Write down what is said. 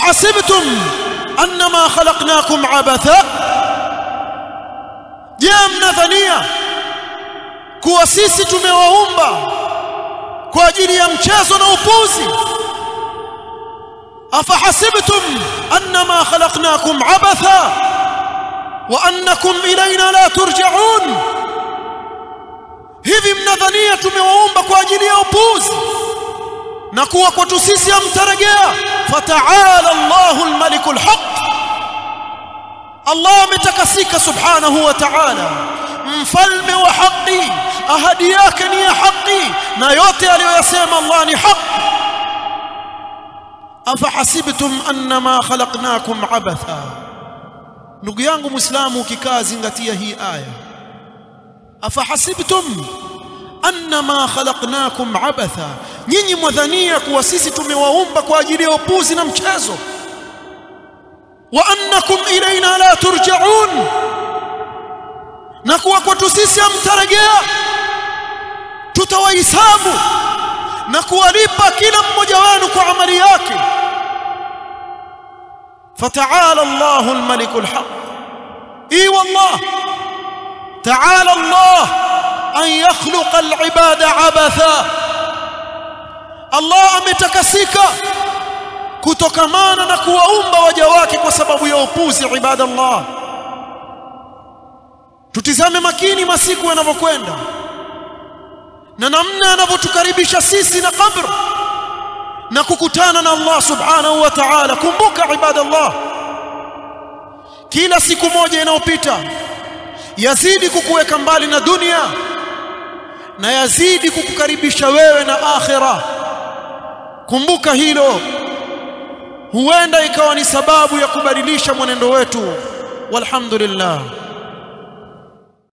afahasibtum annama khalaqnakum abatha je mnadhania kuwa sisi tumewaumba kwa ajili ya mchezo na upuzi afahasibtum annama khalaqnakum abatha wa annakum ilayna la turja'un hivi mnadhania tumewaumba kwa ajili ya upuzi na kuwa kwetu sisi hamtarejea fataala Allahu almalikul haq Allah ametakasika subhanahu wa ta'ala mfalme wa haki ahadi yake ni ya haki na yote aliyoyasema Allah ni haki afahasibtum annama khalaqnakum abatha ndugu yangu muislamu ukikaa zingatia hii aya afahasibtum annama khalaqnakum abatha nyinyi mwadhania kuwa sisi tumewaumba kwa ajili ya upuzi na mchezo wa annakum ilaina la turja'un na kuwa kwetu sisi hamtarejea tutawahisabu na kuwalipa kila mmoja wenu kwa amali yake فتعالى الله الملك الحق اي والله تعالى الله ان يخلق العباد عبثا الله ametakasika kutokamana na kuwaumba waja wake kwa sababu ya upuzi ibadallah tutizame makini masiku yanavyokwenda na namna yanavyotukaribisha sisi na kabr na kukutana na Allah subhanahu wa ta'ala kumbuka ibadallah kila siku moja inayopita yazidi kukuweka mbali na dunia na yazidi kukukaribisha wewe na akhira kumbuka hilo huenda ikawa ni sababu ya kubadilisha mwenendo wetu walhamdulillah